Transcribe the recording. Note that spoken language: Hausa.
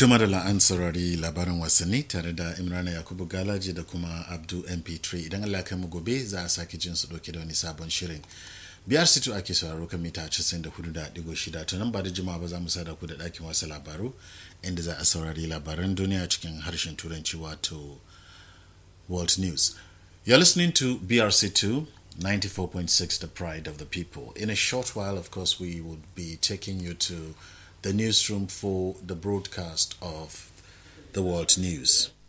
Tuma da la'an saurari labarin wasanni tare da Imrana Yakubu Galaji da kuma Abdu MP3 idan Allah kai mu gobe za a sake jin su dauke da wani sabon shirin. Biyar situ ake sauraro kan mita 94.6 ta nan ba da jimawa ba za mu sada ku da ɗakin wasu labaru inda za a saurari labaran duniya cikin harshen turanci wato World News. You're listening to BRC2 94.6 The Pride of the People. In a short while, of course, we would be taking you to the newsroom for the broadcast of the world news.